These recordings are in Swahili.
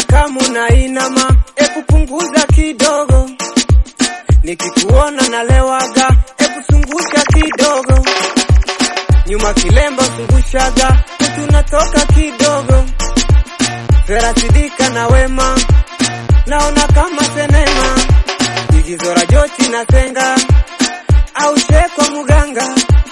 kama unainama, ebu punguza kidogo. Nikikuona nalewaga, ebu zungusha kidogo. Nyuma kilemba zungushaga, tunatoka kidogo. Vera Sidika na Wema, naona kama senema. Igizo la Joti na Senga, au Shekwa Muganga.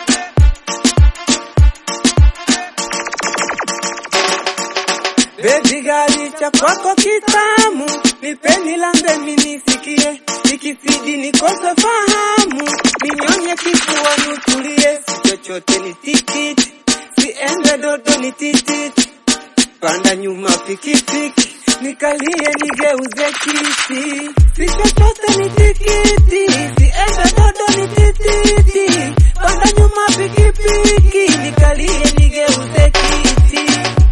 Baby gali cha kwako kitamu, nipeni lambe minisikie, nikizidi nikose fahamu, ninyonye kifua nutulie, si chochote ni tikiti, siende dodo ni tititi, panda nyuma pikipiki, nikalie nigeuze kiti, si chochote ni tikiti, siende dodo ni tititi, panda nyuma pikipiki, nikalie nigeuze kiti.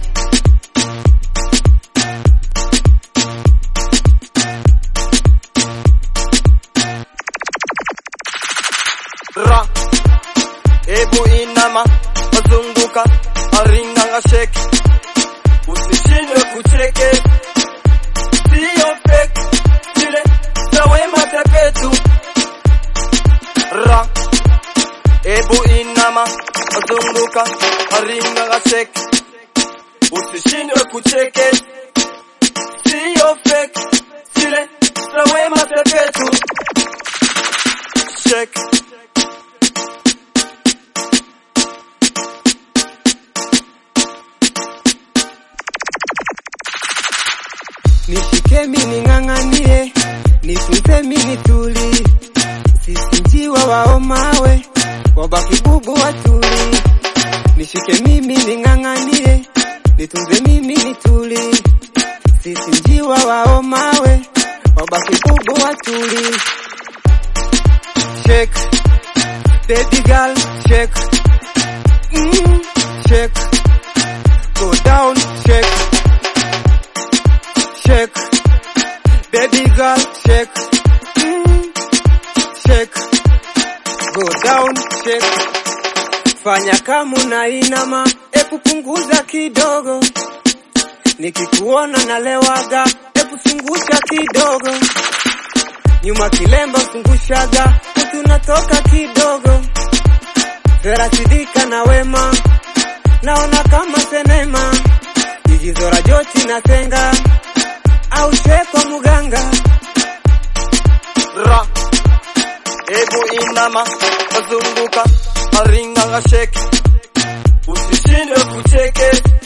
ra ebu inama wazunguka aringanga sheki usishindwe kucheke siyo fake zile za wema pepetu ra ebu inama wazunguka aringanga sheki usishindwe kucheke siyo fake zile za wema pepetu shake Nishike mimi ning'ang'anie, nifunze mimi tuli, sisi njiwa wao mawe, wabaki bubu watuli. Nishike mimi ning'ang'anie, nitunze mimi nituli, sisi njiwa wao mawe, wabaki bubu watuli. Shake, baby girl, shake, mm, shake, go down, shake shake, baby girl, shake, mm, shake, go down, shake. Fanya kama unainama, ebu punguza kidogo. Nikikuona nalewaga, ebu zungusha kidogo. Nyuma kilemba zungushaga, tunatoka kidogo. Vera Sidika na Wema, naona kama senema. Igizo la Joti na Senga, au Shekwa Muganga. ra ebu inama wazunguka aringanga sheki usishindwe kucheke